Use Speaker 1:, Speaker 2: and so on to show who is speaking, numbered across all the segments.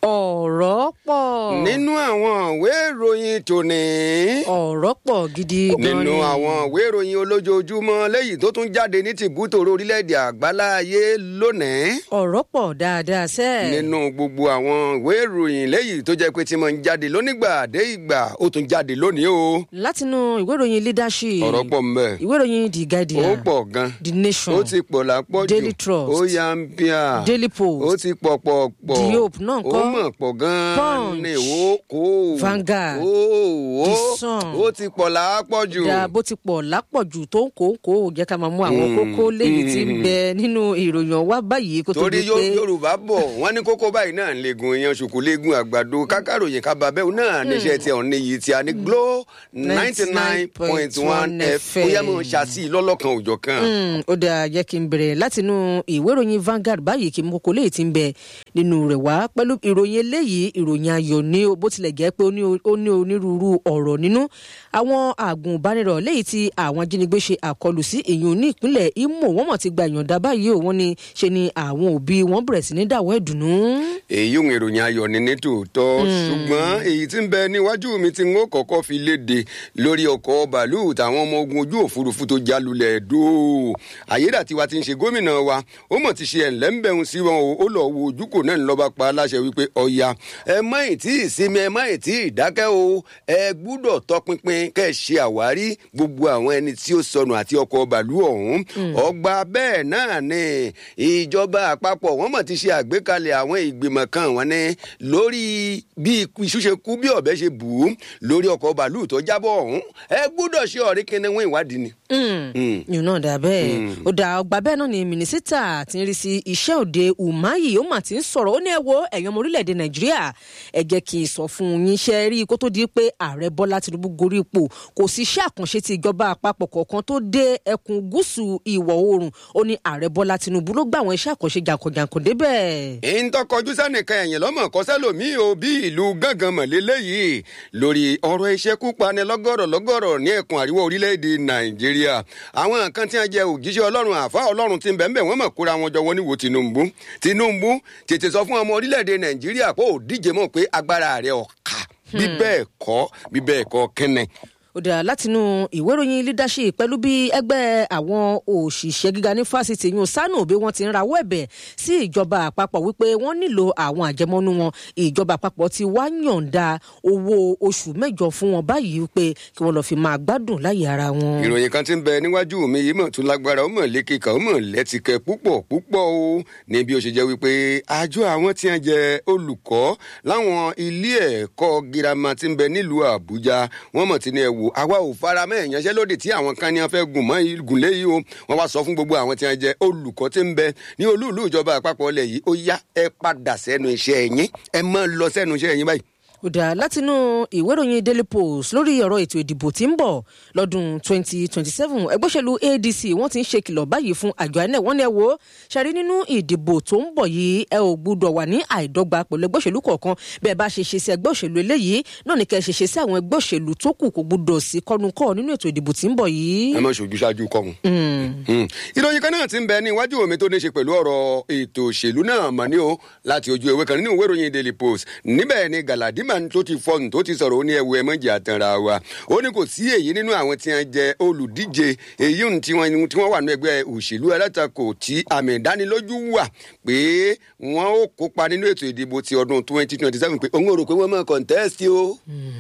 Speaker 1: ọ̀rọ̀ pọ̀.
Speaker 2: nínú àwọn ìwé ìròyìn tòní.
Speaker 1: ọ̀rọ̀ pọ̀ gidi gan ni.
Speaker 2: nínú àwọn ìwé ìròyìn olójoojúmọ́ lẹ́yìn tó tún jáde ní tìbútòrò orílẹ̀-èdè àgbáláyé lónìí.
Speaker 1: ọ̀rọ̀ pọ̀ dáadáa sẹ́.
Speaker 2: nínú gbogbo àwọn ìwé ìròyìn lẹ́yìn tó jẹ́ pé tí mo ń jáde lónígbà dé ìgbà ó tún jáde lónìí o.
Speaker 1: látinú ìwé ìròyìn leadership.
Speaker 2: ọ̀rọ̀ pọ̀ mbẹ́.
Speaker 1: ìwé ìròyìn the guardian.
Speaker 2: ó pọ̀ gan.
Speaker 1: the nation.
Speaker 2: ó ti pọ̀ lápọ̀ jù.
Speaker 1: Daily Trust.
Speaker 2: ó yà ń bíà.
Speaker 1: daily post.
Speaker 2: ó ti pọ̀ pọ̀ pọ̀.
Speaker 1: The Hope náà
Speaker 2: ó
Speaker 1: kọ́.
Speaker 2: mọ̀ pọ̀ gan-an
Speaker 1: Punch.
Speaker 2: ni ó kó.
Speaker 1: Vanguard.
Speaker 2: ó ó
Speaker 1: The Sun.
Speaker 2: ó ti pọ̀ lápọ̀ jù.
Speaker 1: da bó ti pọ̀ lápọ̀jù tó ń kó ń kó jẹ́ ká máa mú àwọn kókó léyìí tí ń bẹ nínú ìròyìn wa báyìí kó tó
Speaker 2: torí
Speaker 1: di
Speaker 2: Yó-
Speaker 1: pé
Speaker 2: yorùbá bọ̀ wọ́n ní kókó báyìí náà ń legun èèyàn ṣùkú legun àgbàdo kákàròyìn kábàbẹ́wò náà níṣẹ́ tí ọ̀hún níyì tí a ní glo ninety nine point one f ó yẹ mọ̀ ṣàṣì lọ́lọ́kan òjọ̀ kan.
Speaker 1: Mm, ó dáa jẹ́ kí n bẹ̀rẹ̀ látinú ìwé ìròyìn Vanguard báyìí kí n mú kókó léyìí tí ń bẹ nínú rẹ̀ wá pẹ̀lú ìròyìn eléyìí ìròyìn ayọ̀ ní o bó tilẹ̀ jẹ́ pé ó ní o- ó ní onírúurú ọ̀rọ̀ nínú àwọn àgùnbánirọ̀ léyìí tí àwọn ajínigbé ṣe àkọlù sí èèyàn ní ìpínlẹ̀ Imo wọ́n mọ̀ ti gba ìyọ̀ǹda báyìí o wọ́n ní ṣe ni àwọn òbí wọn bẹ̀rẹ̀ sí ní dàwọ́ ẹ̀dùnnú.
Speaker 2: èyí ń ìròyìn ayọ̀ ní ní tòótọ́ ṣùgbọ́n èyí tí ń bẹ níwájú mi tí n ó kọ́kọ́ fi léde lórí ọkọ̀ bàálù táwọn ọmọ ogun ojú òfurufú tó já lulẹ̀ dó ayédàtiwa ti ń ṣe gómìnà wa ó mọ̀ ti ṣe ẹ̀ńlẹ́ńbẹ̀hún sí wọn o ó lọ wo ojúkò náà ń lọ́ba pa aláṣẹ wípé ọ̀ya ẹ má ì tí ì sinmi ẹ má ì tí ì dákẹ́ o ẹ gbúdọ̀ tọpinpin kẹ́ ẹ ṣe àwárí gbogbo àwọn ẹni tí ó sọnù àti ọkọ̀ bàálù ọ̀hún ọgbà bẹ́ẹ̀ náà ni ìjọba àpapọ̀ wọ́n mọ̀ ti ṣe àgbékalẹ̀ àwọn ìgbìmọ̀ kan wọn ni lórí bí iṣu ṣe kú bí ọ̀bẹ ṣe bù ú lórí ọkọ̀ bàálù tó jábọ̀ ọ̀hún ẹ gbúdọ̀ ṣe ọ̀rí kìnìún ìwádìí ni. Mm.
Speaker 1: yìí náà dà bẹ́ẹ̀ ó dà ọgbà bẹ́ẹ̀ náà ni mínísítà tí ń rí sí iṣẹ́ òde umahi ó mà ti ń sọ̀rọ̀ ó ní ẹ wo ẹ̀yàn ọmọ orílẹ̀-èdè nàìjíríà ẹ jẹ́ kí n sọ fún yín ṣe rí i kó tó di pé ààrẹ bọ́lá tinubu gorí ipò kò sí iṣẹ́ àkànṣe ti ìjọba àpapọ̀ kọ̀ọ̀kan tó dé ẹkùn gúúsù ìwọ̀ oòrùn ó ní ààrẹ bọ́lá tinubu ló gbà àwọn iṣẹ́ àkànṣe jàǹkànjàǹkàn débẹ̀.
Speaker 2: èyí ń tọkọjú sẹ́nìkan ẹ̀yìn lọ́mọ kọ́sẹ́lòmíì o bí ìlú gángan mọ̀lélẹ́ yìí lórí ọ̀rọ̀ ìṣekúpani lọ́gọ́rọ̀ lọ́gọ́rọ̀ ní ẹkùn àríwá orílẹ̀-èdè nàìjíríà àwọn nǹkan tí wọ́n jẹ òjíṣẹ́ ọlọ́run àfa ọlọ́run ti ń bẹ̀ ń bẹ̀ wọ́n mọ̀ kóra wọn jọ wọ́n níwò tinubu tinubu tètè sọ fún ọmọ orílẹ̀-èdè nàìjíríà pé ò díje mọ̀ pé agbára rẹ̀ ọ̀ka bí bẹ́ẹ̀ kọ́ bí bẹ́ẹ̀ kọ́ kẹ́nẹ̀
Speaker 1: ó dà látinú ìwé ìròyìn leadership pẹ̀lú bí ẹgbẹ́ àwọn òṣìṣẹ́ gíga ní fásitì yún sanu bí wọ́n ti ń rawọ́ ẹ̀bẹ̀ sí ìjọba àpapọ̀ wípé wọ́n nílò àwọn àjẹmọ́nú wọn ìjọba àpapọ̀ ti wá yọ̀ǹda owó oṣù mẹ́jọ fún wọn báyìí wípé kí wọ́n lọ́ọ́ fi máa gbádùn láyé ara wọn.
Speaker 2: ìròyìn kan ti ń bẹ níwájú mi yìí mọ̀ tún lágbára ó mọ̀ lékè kan ó mọ̀ lẹ́tìkẹ́ púpọ̀ púpọ̀ o ní bí ó ṣe jẹ́ wípé àjọ àwọn tí wọ́n jẹ olùkọ́ láwọn ilé ẹ̀kọ́ girama ti ń bẹ nílùú àbújá wọ́n mọ̀ tí ní ẹ wò àwa ò fara mọ́ ìyanṣẹ́lódì tí àwọn kan ní wọ́n fẹ́ gùn mọ́ gùnlé yìí o wọ́n wá sọ fún gbogbo àwọn tí wọ́n jẹ olùkọ́ tí ń bẹ ní olúùlú ìjọba àpapọ̀ ilẹ̀ yìí ó yá ẹ padà sẹ́nu iṣẹ́ yín ẹ mọ́ lọ sẹ́nu iṣẹ́ yín báyìí
Speaker 1: ó dà látinú ìwé ìròyìn daily post lórí ọ̀rọ̀ ètò ìdìbò tí ń bọ̀ lọ́dún 2027 ẹgbẹ́ òṣèlú adc wọ́n ti ń ṣe kìlọ̀ báyìí fún àjọ inec wọ́n ní ẹ wo ṣàrí nínú ìdìbò tó ń bọ̀ yìí ẹ ò gbúdọ̀ wà ní àìdọ́gba pẹ̀lú ẹgbẹ́ òṣèlú kọ̀ọ̀kan bẹ́ẹ̀ bá ṣe ṣe sí ẹgbẹ́ òṣèlú eléyìí náà ní kẹ́ ẹ ṣe ṣe sí àwọn ẹgbẹ́ òṣèlú tó kù kò gbúdọ̀ sí kọ́nukọ́ nínú ètò ìdìbò tí ń bọ̀ yìí.
Speaker 2: ẹ má ṣojú ṣáájú kọ́hún. Mm. ìròyìn kan náà ti ń bẹ ní iwájú omi tó ní ṣe pẹ̀lú ọ̀rọ̀ ètò òṣèlú náà mọ̀ ní o láti ojú ewé kan nínú ìwé ìròyìn daily post níbẹ̀ ni galadima tó ti fọ́ọ̀nù tó ti sọ̀rọ̀ ó ní ẹ̀wù ẹ̀mọ́jì àtànra wa ó ní kò sí èyí nínú àwọn tí wọ́n jẹ olùdíje èyí ohun tí wọ́n tí wọ́n wà ní ẹgbẹ́ òṣèlú alátakò tí àmì ìdánilójú wà pé wọ́n ó kópa nínú ètò ìdìbò ti ọdún twenty twenty seven pé òun ò rò pé wọ́n máa contest o.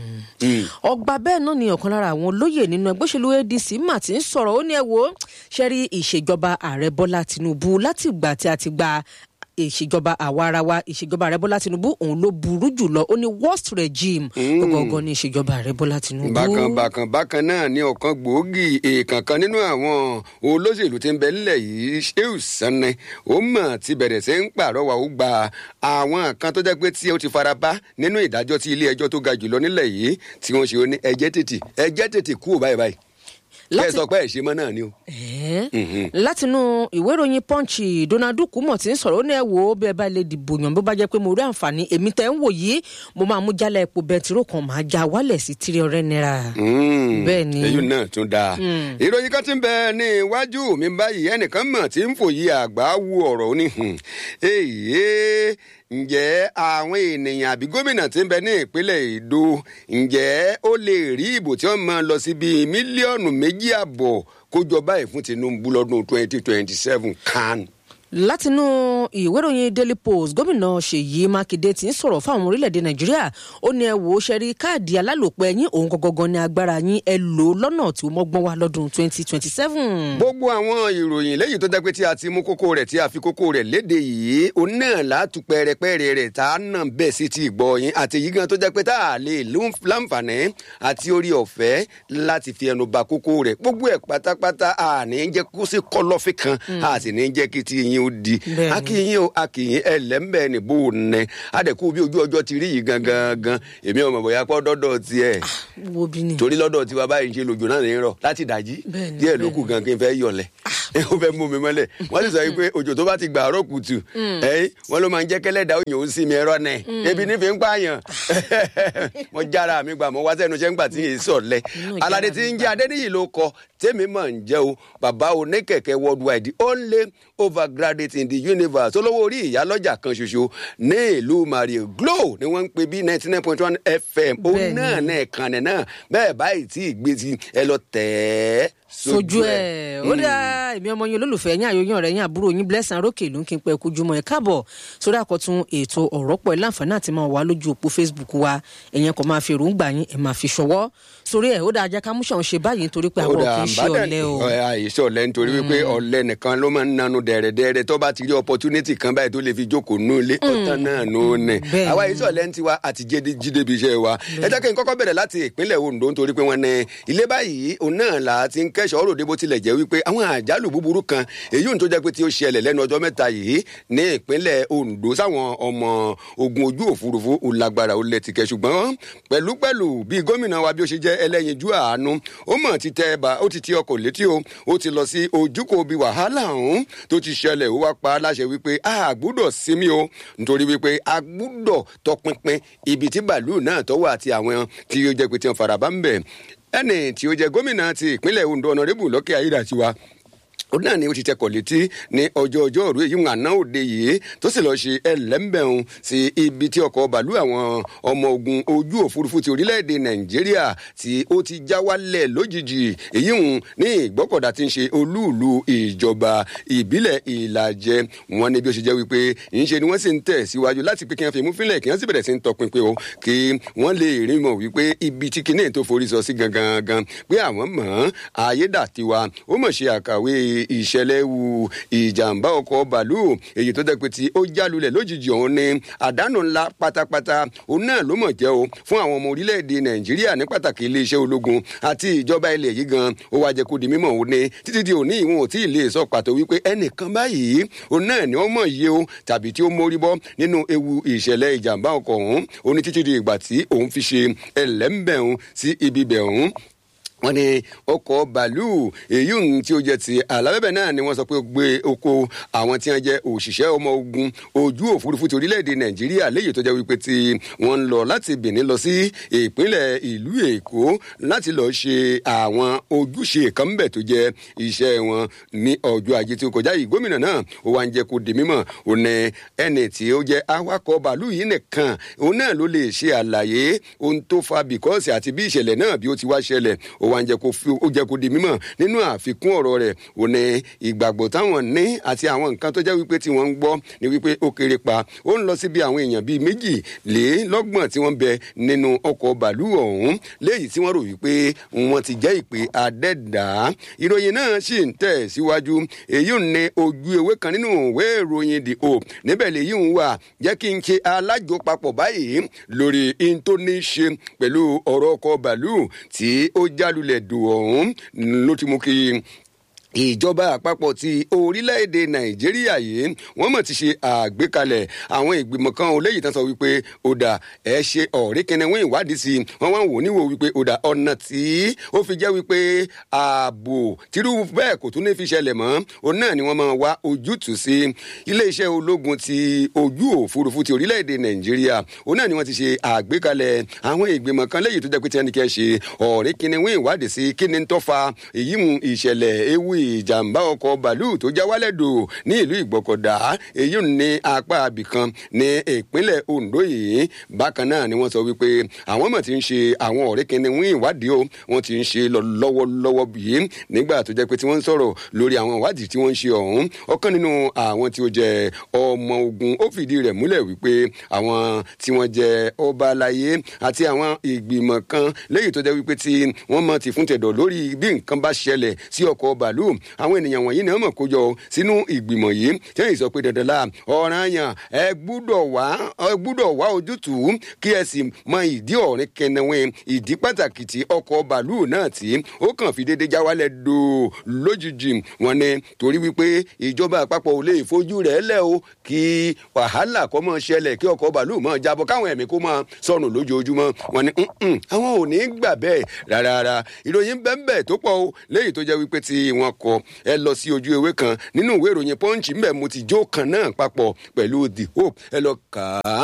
Speaker 2: Mm.
Speaker 1: ọgbà bẹ́ẹ̀ náà ni ọ̀kan lára àwọn olóyè nínú ẹgbẹ́ òṣèlú adc mà ti ń sọ̀rọ̀ ó ní ẹ wo ṣẹ́rí ìṣèjọba ààrẹ bọ́lá tinubu láti ìgbà tí a ti gba ìṣèjọba àwa ara wa ìṣèjọba ààrẹ bọ́lá tinubu òun ló burú jùlọ ó ní worst regime gbọgbọgbọ ní ìṣèjọba ààrẹ bọ́lá tinubu.
Speaker 2: bákan bákan bákan náà ní ọ̀kan gbòógì èèkàn kan nínú àwọn olóṣèlú tí ń bẹ nílẹ̀ yìí sheu sanni ó mọ̀ ti bẹ̀rẹ̀ sí ń pàrọwà ó gba àwọn kan tó jẹ́ pé tí ó ti fara bá nínú ìdájọ́ tí ilé ẹjọ́ tó ga jùlọ nílẹ̀ yìí tí wọ́n ṣe ó ní ẹjẹ́ tètè ẹjẹ́ tètè kú ò báyìí báyìí kẹ́ ẹ
Speaker 1: Láti-
Speaker 2: sọ pé ẹ̀ ṣe mọ́ náà ni o.
Speaker 1: Ẹ̀ẹ́. látinú ìwé ìròyìn punch donald kumọ ti ń sọ̀rọ̀ ó ní ẹ wò ó bí ẹ bá lè dìbò yàn bó bá jẹ́ pé mo rí àǹfààní èmi tẹ́ ń wò yìí mo máa mú jálẹ̀ epo bẹntiró kan máa já wálẹ̀ sí tírí ọ̀rẹ́ náírà. Bẹ́ẹ̀ ni.
Speaker 2: èyí náà tún dáa. ìròyìn kan ti ń bẹ ní iwájú mi báyìí ẹnìkan mọ̀ tí ń fòye àgbà wu ọ̀rọ̀ ó ní. èyí ǹjẹ́ àwọn ènìyàn àbí gómìnà tí ń bẹ ní ìpínlẹ̀ èdò ǹjẹ́ ó lè rí ìbò tí wọ́n máa lọ sí bíi mílíọ̀nù méjì àbọ̀ kó jọ báyìí fún tinubu lọ́dún twenty twenty seven kan
Speaker 1: látinú ìwé ìròyìn daily post gómìnà ṣèyí mákindé ti ń sọ̀rọ̀ fáwọn orílẹ̀-èdè nàìjíríà ó ní ẹ wò ó ṣe rí káàdì alálòpẹ́ yín òun gangan ní agbára yín ẹ lò ó lọ́nà tí ó mọ́gbọ́n wá lọ́dún twenty twenty seven.
Speaker 2: gbogbo àwọn ìròyìn lẹ́yìn tó jẹ́ pé tí a ti mú kókó rẹ̀ tí a fi kókó rẹ̀ léde yìí òun náà látú pẹ́rẹpẹ́rẹ rẹ̀ tá a nà bẹ́ẹ̀ sí ti gbọ́ yín àti èyí gan tó jẹ́ pé tá a lè láǹfààní àti orí ọ̀fẹ́ láti fi ẹnu ba kókó rẹ̀ gbogbo ẹ̀ pátápátá àní jẹ́ kó sí kọ́lọ́fín kan àti ní jẹ́ kí ti yín ó di akínyìn o akínyìn ẹlẹ́mbẹ́ ní bó o nẹ adẹ̀kú bí ojú ọjọ́ ti rí yìí gangan gan èmi ọmọ bóyá pọ́ dọ́dọ̀ tiẹ̀
Speaker 1: wo bí ni.
Speaker 2: torí lọ́dọ̀ tiwa báyìí ń ṣe lòjò náà ní rọ̀ láti dàjí
Speaker 1: Bẹ́ẹ̀ni,
Speaker 2: díẹ̀ ló
Speaker 1: bẹ́ẹ̀ni.
Speaker 2: kù gan kí n fẹ́ yọ̀lẹ̀ ó fẹ́ mú mi mọ́lẹ̀ wọ́n sì sọ yìí pé òjò tó bá ti gbà àárọ̀ kùtù ẹ̀yìn wọ́n ló máa ń jẹ́ kẹ́lẹ́dà òyìn ó sì mi ẹ̀rọ nẹ̀ ebi nífi ń pààyàn mo jára mi gbà mo wá sẹ́nu iṣẹ́ ńgbà tí yìí sọ̀lẹ̀
Speaker 1: Inú ìjára
Speaker 2: aládé
Speaker 1: mi
Speaker 2: tí ń
Speaker 1: gbà.
Speaker 2: jẹ́ adéníyì ló kọ tèmi mọ̀ ń jẹ́ o bàbá oníkẹ̀kẹ́ worldwide the only overgraduate in the universe olówó orí ìyálọ́jà kan ṣoṣo ní ìlú mario glo ni wọ́n ń pè bí ninety nine point one fm ó
Speaker 1: Bẹ́ẹ̀ni.
Speaker 2: náà náà kànnì náà bẹ́ẹ̀ báyìí tí ì gbé sí ẹ lọ tẹ̀ ẹ́
Speaker 1: sojú ẹ ó dá èmi ọmọ yín olólùfẹ́ yín àyòyìn ọ̀rẹ́ yín àbúrò yín blessing arókè ló ń kí n pẹ́ kojúmọ́ ẹ káàbọ̀ sórí àkọ́tún ètò ọ̀rọ̀ pọ̀ ẹ láǹfààní àti máa wà lójú òpó facebook wa ẹ̀yẹn kò máa fi èròǹgbà yín ẹ̀ máa fi ṣọwọ́ sórí ẹ̀ ó dáa jẹ́ ká múṣàn ṣe báyìí nítorí pé àwọn kì í ṣe ọ̀lẹ́ o.
Speaker 2: àìsàn ọ̀lẹ́ nítorí wípé ọ̀lẹ́ nìkan ló máa ń nanu dẹ̀rẹ̀dẹ̀rẹ̀ tó bá ti rí opportunity kan báyìí tó lè fi jókòó nù ilé ọ̀tán náà nù ní.
Speaker 1: bẹ́ẹ̀
Speaker 2: àwa
Speaker 1: ni.
Speaker 2: àìsàn ọ̀lẹ́ ń tiwa àti jíde- jíde bí iṣẹ́ wa. ẹ jẹ́ kí n kọ́kọ́ bẹ̀rẹ̀ láti ìpínlẹ̀ Ondo nítorí pé wọ́n ní ilé báyìí òun náà là á ti ń kẹ́sọ̀ ọ̀rọ̀ òde bó tilẹ̀ jẹ́ wípé àwọn àjálù búburú kan èyí òun tó jẹ́ pé tí ó ṣẹlẹ̀ lẹ́nu ọjọ́ mẹ́ta yìí ní ìpínlẹ̀ Ondo sáwọn ọmọ ogun ojú òfurufú ó lágbára ó lẹ́tìkẹ́ ṣùgbọ́n pẹ̀lúpẹ̀lú bí gómìnà wa bí ó ṣe jẹ́ ẹlẹ́yinjú àánú ó mọ̀ ti tẹ ẹ̀bà ó ti ti ọkọ̀ létí o ó ti lọ sí ojúkò bí wàhálà ọ̀hún tó ti ṣẹlẹ̀ ó wá pa á láṣẹ wípé a gbúdọ̀ sinmi o nítorí wípé a gbúdọ̀ tọpinpin ibi tí bàálù náà tọ́wọ́ àti àwọn tí ó jẹ́ pé tí wọ́n fara bá ń bẹ̀ ẹnì tí ó jẹ́ gómìnà ti ìpínlẹ̀ Ondo ọ̀nàrẹ́bù lọ́kẹ́ ayédàtiwa ó náà ni ó ti tẹkọ̀ létí ní ọjọ́ ọjọ́ òru èyí ń àná òde yìí tó sì lọ́ọ́ ṣe ẹlẹ́mbẹ̀hún sí ibi tí ọkọ̀ bàálù àwọn ọmọ ogun ojú òfurufú ti orílẹ̀-èdè nàìjíríà tí ó ti já wálẹ̀ lójijì èyí ń ní ìgbọ́kọ̀dá tí ń ṣe olúùlú ìjọba ìbílẹ̀ ìlàjẹ wọn ni bí ó ṣe jẹ́ wípé ìṣe ni wọ́n sì ń tẹ̀ síwájú láti pé kí wọ́n fi mú fílẹ̀ kí wọ́n sì bẹ̀rẹ̀ sí ń tọpinpin o kí wọ́n lè rí mọ̀ wípé ibi tí kinní tó forí sọ sí gangan gan pé àwọn mọ̀ ayédàtiwa ó mọ̀ ṣe àkàwé ìṣẹ̀lẹ̀ wu ìjàmbá ọkọ̀ bàálù èyí tó jẹ́ pé tí ó jálulẹ̀ lójijì ọ̀hún ni àdánù ńlá pátápátá òun náà ló mọ̀ jẹ́ o fún àwọn ọmọ orílẹ̀-èdè nàìjíríà ní pàtàkì iléeṣẹ́ ológun àti ìjọba ilẹ̀ yìí gan ó wá jẹ́ kó di mímọ̀ òun ni títí di òní ìwọ̀n ò tí ì lè sọ pàtó wípé ẹnìkan báyìí òun náà ni ó mọ̀ yìí o tàbí tí ó mórí bọ́ nínú ewu ìṣẹ̀lẹ̀ ìjàmbá ọkọ̀ ọ̀hún ó ní títí di ìgbà tí òun fi ṣe ẹlẹ́mbẹ̀hún sí ibi bẹ̀ ọ̀hún wọ́n ní ọkọ̀ bàálù èyí ń tí ó jẹ́ ti alábẹ́bẹ̀ náà ni wọ́n sọ pé ó gbé oko àwọn tí wọ́n jẹ́ òṣìṣẹ́ ọmọ ogun ojú òfurufú ti orílẹ̀-èdè nàìjíríà léyìí tó jẹ́ wípé tí wọ́n ń lọ láti benin lọ sí ìpínlẹ̀ ìlú èkó láti lọ́ọ́ ṣe àwọn ojúṣe kan bẹ̀ tó jẹ́ iṣẹ́ wọn ní ọjọ́ ajé tí ó kọjá yìí gómìnà náà ó wá ń jẹ́ kó di mímọ̀ ó ní ẹni tí ó jẹ́ awakọ̀ bàálù yìí nìkan òun náà ló lè ṣe àlàyé ohun tó fa bìkọ́sì àti bí ìṣẹ̀lẹ̀ náà bí ó ti wá ṣẹlẹ̀ ó wá ń jẹ́ kó fi ó jẹ́ kó di mímọ̀ nínú àfikún ọ̀rọ̀ rẹ̀ ò ní ìgbàgbọ́ táwọn ní àti àwọn nǹkan tó jẹ́ wípé tí wọ́n ń gbọ́ ni wípé ó kéré pa ó ń lọ síbi àwọn èèyàn bíi méjìlélọ́gbọ̀n tí wọ́n bẹ nínú ọkọ̀ bàálù ọ̀hún léyìí tí wọ́n rò wípé wọ́n ti jẹ́ ìpè adẹ́dá ìròyìn náà sì ń tẹ̀ síwájú èyí ń ní ojú ewé kan nínú ìwé ìròyìn the hope níbẹ̀ lèyí ń wà jẹ́ kí n ṣe alájọpapọ̀ báyìí lórí in tó ní í ṣe pẹ̀lú ọ̀rọ̀ ọkọ̀ bàálù tí ó jálulẹ̀ dùn ọ̀hún ló ti mú kí ìjọba àpapọ̀ ti orílẹ̀-èdè nàìjíríà yìí wọ́n mọ̀ ti ṣe àgbékalẹ̀ àwọn ìgbìmọ̀ kan léyìí tán sọ wípé ó dà ẹ ṣe ọ̀rí kẹnẹwọ́n ìwádìí sí i wọ́n wá ń wò níwò wípé ó dà ọ̀nà tí ó fi jẹ́ wípé ààbò tírú bẹ́ẹ̀ kò tún ní fi ṣẹlẹ̀ mọ́ òun náà ni wọ́n máa wá ojútùú sí iléeṣẹ́ ológun ti ojú òfurufú ti orílẹ̀-èdè nàìjíríà òun náà ni wọ́n ti ṣe àgbékalẹ̀ àwọn ìgbìmọ̀ kan léyìí tó jẹ́ pé tí ẹnì kẹ́ ṣe ọ̀rí kẹnẹwọ́n ìwádìí sí kí ni ń tọ́fa èyí mu ìṣẹ̀lẹ̀ ewu ìjàmbá ọkọ̀ bàálù tó já wálẹ̀ dò ní ìlú ìgbọ́kọ̀dá èyí ní apá abìkan ní ìpínlẹ̀ ondo yìí bákan náà ni wọ́n sọ wípé àwọn mọ̀ ti ń ṣe àwọn ọ̀rẹ́ kìíní wọ́n ìwádìí o wọ́n ti ń ṣe lọ lọ́wọ́lọ́wọ́ bìí nígbà tó jẹ́ pé tí wọ́n ń sọ̀rọ̀ lórí àwọn ìwádìí tí wọ́n ń ṣe ọ̀hún ọ̀kan nínú àwọn tí ó jẹ́ ọmọ ogun ó fìdí rẹ̀ múlẹ̀ wípé àwọn tí wọ́n jẹ́ ọba aláyé àti àwọn ìgbìmọ̀ kan léyìí tó jẹ́ wípé tí wọ́n mọ̀ ti fún tẹ̀dọ̀ lórí bí nǹkan bá ṣẹlẹ̀ sí ọkọ̀ bàálù àwọn ènìyàn wọ̀nyí ni wọ́n mọ̀ kó jọ sínú ìgbìmọ̀ yìí tẹ́yìn sọ pé dandan la ọ̀ràn yàn ẹ gbúdọ̀ wá ẹ gbúdọ̀ wá ojútùú kí ẹ sì mọ ìdí ọ̀rìn kẹnẹwìn ìdí pàtàkì tí ọkọ̀ bàálù náà tí ó kàn fi déédéé já wálẹ̀ dò lójijì wọn ni torí wípé ìjọba àpapọ̀ ò lè fojú rẹ̀ lẹ̀ o kí wàhálà kọ́ mọ́ ṣẹlẹ̀ kí ọkọ̀ bàálù mọ́ jábọ̀ káwọn ẹ̀mí kó máa sọnù lójoojúmọ́ wọn ni àwọn ò ní gbà bẹ́ẹ̀ rárá ìròyìn bẹ́ẹ̀ tó pọ̀ o léyìí tó jẹ́ wípé tí wọ́n kọ ẹ lọ sí ojú ewé kan nínú ìwé ìròyìn pọ́ǹchì mbẹ́ mo ti jó kan náà papọ̀ pẹ̀lú the hope ẹ lọ kà á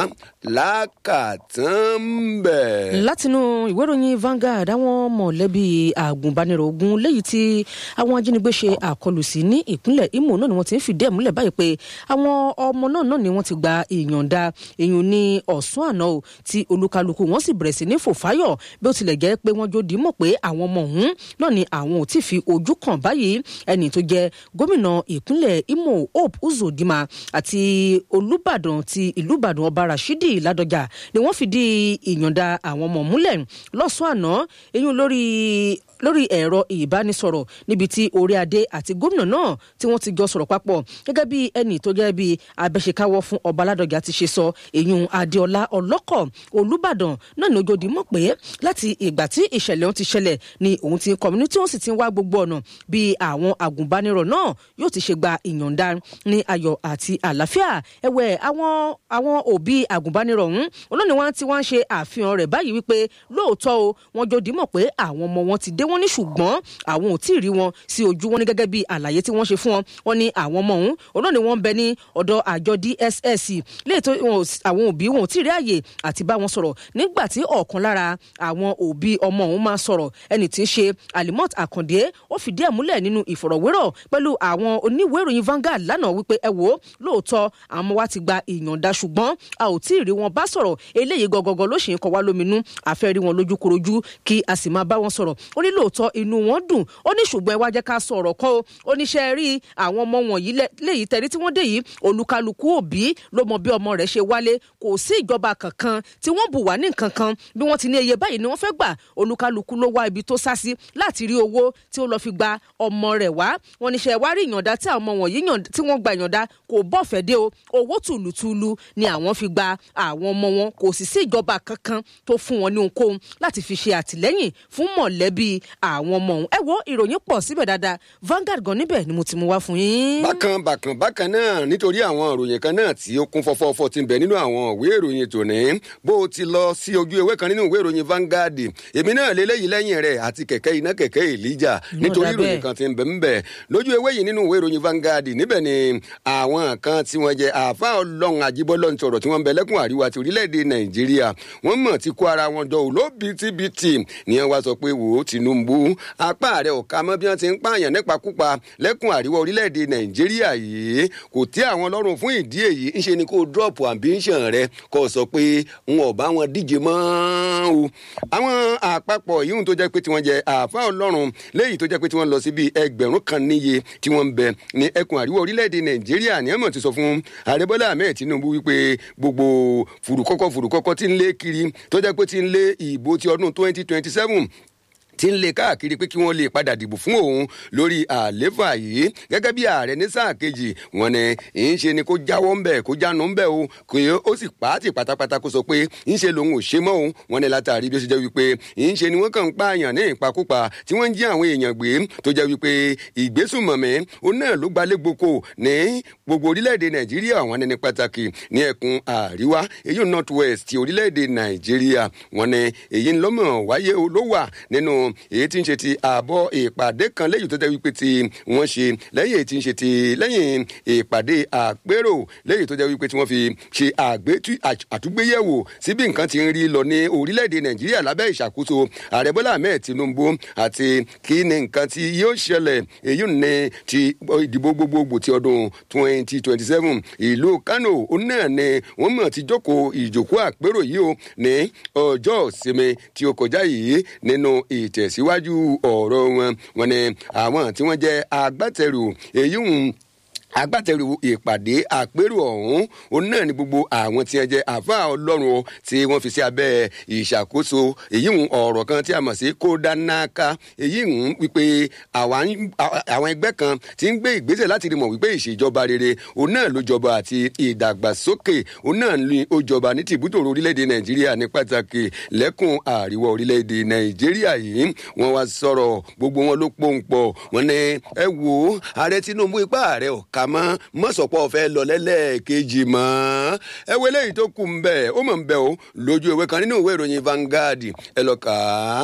Speaker 2: lákàtàn bẹ̀.
Speaker 1: látinú ìwé ìròyìn Vanguard àwọn mọ̀lẹ́bí àgùnbánirọ̀ ogun léyìí tí àwọn ajínigbé ṣe àkọlù sí ní ìpínlẹ̀ Imo náà ni wọ́n ti ń fìdí ẹ̀ múlẹ̀ báyìí pé àwọn ọmọ náà náà ni wọ́n ti gba ìyọ̀ǹda èèyàn ní ọ̀sán àná o tí olúkálùkù wọn sì bẹ̀rẹ̀ sí ní fòfáyọ̀ bí ó tilẹ̀ jẹ́ pé wọ́n jó dìímọ̀ pé àwọn ọmọ ọ̀hún náà ni àwọn ò tí fi ojú kàn báyìí ẹni tó jẹ́ gómìnà ìpínlẹ̀ Imo Hope Uzodinma àti Olúbàdàn ti ìlú Ìbàdàn ọba Rashidi Ládọjà ni wọ́n fìdí ìyọ̀ǹda àwọn ọmọ múlẹ̀ lọ́sàn-án àná eyín lórí lórí ẹ̀rọ ìbánisọ̀rọ̀ níbi tí orí adé àti gómìnà náà tí wọ́n ti jọ sọ̀rọ̀ papọ̀ gẹ́gẹ́ bí ẹnì tó jẹ́ bí abẹ́ṣekáwọ́ fún ọba aládọ́jà ti ṣe sọ èyún adéọlá ọlọ́kọ̀ olùbàdàn náà ní ojúdi mọ̀ pé láti ìgbà tí ìṣẹ̀lẹ̀ ohun ti ṣẹlẹ̀ ni òun ti kọ́mínú tí wọ́n sì ti ń wá gbogbo ọ̀nà bí àwọn àgùnbánirọ̀ náà yóò ti ṣe gba ìyọ̀ǹda ní ayọ̀ àti àlàáfíà ẹ̀wẹ̀ àwọn àwọn òbí àgùnbánirọ̀ ọ̀hún olóòní wọn ti wá ń ṣe àfihàn rẹ̀ báyìí wípé lóòótọ́ o wọn jòdì mọ̀ pé àwọn ọmọ wọn ti dé wọn ní ṣùgbọ́n àwọn ò tí ì rí wọn sí ojú wọn ní gẹ́gẹ́ bí àlàyé tí wọ́n ṣe fún wọn wọn ní àwọn ọmọ ọ̀hún òun ni wọ́n ń bẹ ní ọ̀dọ̀ àjọ DSS léè tó àwọn òbí wọn ò tí ì rí àyè àti bá wọn sọ̀rọ̀ nígbà tí ọ̀kan lára àwọn òbí ọmọ ọ̀hún máa sọ̀rọ̀ ẹni tí ń ṣe Alimot Akande ó fìdí ẹ̀ múlẹ̀ nínú ìfọ̀rọ̀wérọ̀ pẹ̀lú àwọn oníwèé ìròyìn Vanguard lánàá wípé ẹ wò ó lóòótọ́ àwọn ọmọ wa ti gba ìyọ̀ǹda ṣùgbọ́n a ò tí ì rí wọn bá sọ̀rọ̀ eléyìí gọgọgọ ló ṣì ń kọ wá lóminú àfẹ́ rí wọn lójúkorojú kí a sì máa bá wọn sọ̀rọ̀ ó ní lóòótọ́ inú wọn dùn ó ní ṣùgbọ́n ẹ wá jẹ́ ká sọ ọ̀rọ̀ kan o ó ní ṣe rí àwọn ọmọ wọ̀nyí léyìí tẹ̀rí tí wọ́n dé yìí olúkálukú òbí ló mọ bí ọmọ rẹ̀ ṣe wálé kò sí ìjọba kankan tí wọ́n bù wá ní nǹkan kan bí wọ́n ti ní iye báyìí ni wọ́n fẹ́ gbà olúkálukú ló wá ibi tó sá sí láti rí owó tí ó lọ fi gba ọmọ rẹ̀ wá wọ́n ní ṣe wá rí ìyọ̀ǹda tí àwọn ọmọ wọ̀nyí tí wọ́n gba ìyọ̀ǹda kò bọ́fẹ̀ dé o owó tùlùtùlù ni àwọn fi gba àwọn ọmọ wọn kò sì sí ìjọba kankan tó fún wọn ní ohunkóhun láti fi ṣe àtìlẹ́yìn fún mọ̀lẹ́bí àwọn ọmọ ọ̀hún ẹ wo ìròyìn pọ̀ síbẹ̀ dáadáa Vanguard gan níbẹ̀ ni mo ti mú wá fún yín.
Speaker 2: bákan bákan bákan náà nítorí àwọn ìròyìn kan náà tí ó kún fọ́fọ́fọ́ ti ń bẹ nínú àwọn ìwé ìròyìn tòní bó o ti lọ sí ojú ewé kan nínú ìwé ìròyìn Vanguard èmi náà lélẹ́yìí lẹ́yìn rẹ̀ àti kẹ̀kẹ́ iná kẹ̀kẹ́ Elijah nítorí ìròyìn kan ti ń bẹ ń bẹ lójú ewé yìí nínú ìwé ìròyìn Vanguard níbẹ̀ ni àwọn kan tí wọ́n jẹ àáfà ọlọ́run àjíbọ́lọ́ ń sọ̀rọ̀ tí wọ́n ń bẹ lẹ́kùn àríwá ti orílẹ̀-èdè Nàìjíríà wọ́n mọ̀ ti kó ara wọn jọ òlóbìtìbìtì ni wọ́n wá sọ pé wò ó Tinubu apá rẹ̀ ò ká mọ́ bí wọ́n ti ń pààyàn nípakúpa lẹ́kùn àríwá orílẹ̀-èdè Nàìjíríà yìí kò tẹ́ àwọn lọ́rùn fún ìdí èyí ń ṣe ni kó drop ambition rẹ kó sọ pé n ò bá wọn díje mọ́ o. àwọn àpapọ̀ yìí tó jẹ́ pé tí wọ́n jẹ àáfà ọlọ́run léyìí tó jẹ́ pé tí wọ́n lọ sí bíi ẹgbẹ̀rún kan níye tí wọ́n ń bẹ ní ẹkùn àríwá orílẹ̀-èdè Nàìjíríà ní ẹ̀mọ̀ ti sọ fún ààrẹ Bọ́lá Ahmed Tinubu wípé gbogbo fùrùkọ́kọ́ fùrùkọ́kọ́ tí ń lé kiri tó jẹ́ pé tí ń lé ìbò ti ọdún twenty twenty seven tí ń lé káàkiri pé kí wọ́n lè padà dìbò fún òun lórí àléfà yìí gẹ́gẹ́ bí ààrẹ ní sáà kejì wọn ni ń ṣe ni kó jáwọ́ ń bẹ̀ kó jánu ń bẹ̀ o kò yẹ ó sì pààtì pátápátá kó sọ pé ń ṣe lòun ò ṣe mọ́ òun wọn ni látàrí bí ó ṣe jẹ́ wípé ń ṣe ni wọ́n kàn ń pààyàn ní ìpakúpa tí wọ́n ń jí àwọn èèyàn gbé tó jẹ́ wípé ìgbésùmọ̀mí ó náà ló gbalẹ̀ gboko ní gbogbo orílẹ̀-èdè nàìjíríà wọn ni ní pàtàkì ní ẹkùn àríwá èyí north west ti orílẹ̀-èdè nàìjíríà wọn ni èyí ńlọ́mọ̀ wáyé ló wà nínú èyí tí ń ṣe ti àbọ̀ ìpàdé kan lẹ́yìn tó tẹ́ wípé tí wọ́n ṣe lẹ́yìn èyí tí ń ṣe ti lẹ́yìn ìpàdé àpérò lẹ́yìn tó jẹ́ wípé tí wọ́n fi ṣe àtúgbéyẹ̀wò sí bí nǹkan ti ń rí lọ ní orílẹ̀-èdè nàìjíríà lábẹ́ ìṣàkóso ààrẹ bọ́lá ahmed tinubu àti kí ni nǹkan tí yóò ṣẹlẹ̀ èyí ní ti ìdìbò gbogbogbò ti ọdún twenty twenty seven ìlú kano òun náà ni wọ́n mọ̀ ti jókòó ìjókòó àpérò yìí o ní ọjọ́ ìsinmi tí ó kọjá yìí nínú ìtẹ̀síwájú ọ̀rọ̀ wọn wọn ni àwọn tí wọ́n jẹ́ agbátẹrù èyí ń agbátẹrù ìpàdé àpérò ọ̀hún òun náà ni gbogbo àwọn tí ẹ jẹ àáfàá ọlọ́run o tí wọ́n fi sí abẹ́ ìṣàkóso èyí ń ọ̀rọ̀ kan tí a mọ̀ sí kódánnáká èyí ń wípé àwọn ẹgbẹ́ kan ti ń gbé ìgbésẹ̀ láti rí mọ̀ wípé ìṣèjọba rere òun náà ló jọba àti ìdàgbàsókè òun náà ni ó jọba ní tìbútòrò orílẹ̀-èdè nàìjíríà ní pàtàkì lẹ́kùn àríwá orílẹ̀-èdè nàìjíríà yìí wọ́n wá sọ̀rọ̀ gbogbo wọn ló pòǹpọ̀ wọn ni ẹ wo ààrẹ tinubu ipá ààrẹ ọ̀ka mọ́ mọ́sọ̀pọ̀ fẹ́ lọ lẹ́lẹ́ẹ̀kejì mọ́ ẹ wo eléyìí tó kù ń bẹ̀ ó mọ̀ ń bẹ̀ o lójú ìwé kan nínú ìwé ìròyìn Vanguard ẹ lọ kà á